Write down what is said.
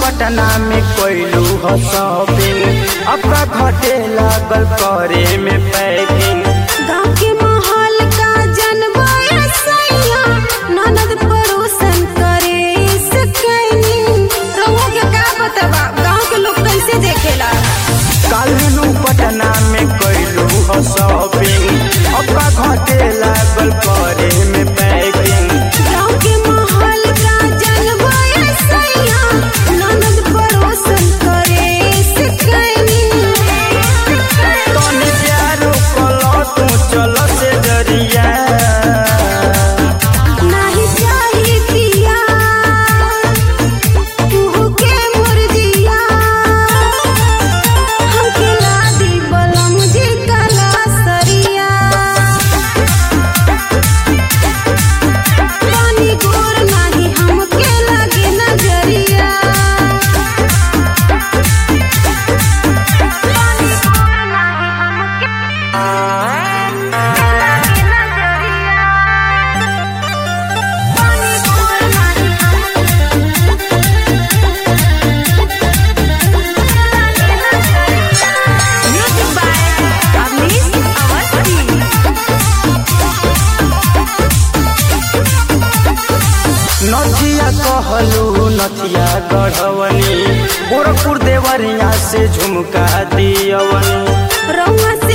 पटना में कोइलू हो शॉपिंग अपना घटे लागल करे में पैकिंग गाँव के माहौल का जनवाया सैया ननद पड़ोसन करे सकैनी रहुआ के का बतबा गाँव के लोग कैसे देखेला कालू पटना में कोइलू हो शॉपिंग अपना घटे लागल करे में पैकिंग गाँव के माहौल का जनवाया सैया ननद पड़ोसन करे सकैनी तनी प्यारो कलो तू चलो से जरिया नाही चाही पिया तू के मुर्जिया हमके लादी बलम जी कला सरिया पानी गोर नाही हमके लगे नजरिया पानी गोर नाही हमके लगे नजरिया पानी गोर नाही म्यूजिक बाय अवनीश अवस्थी नथिया कहलू नथिया गढ़वनी गोरखपुर देवरिया से झुमका दियवनी रउआ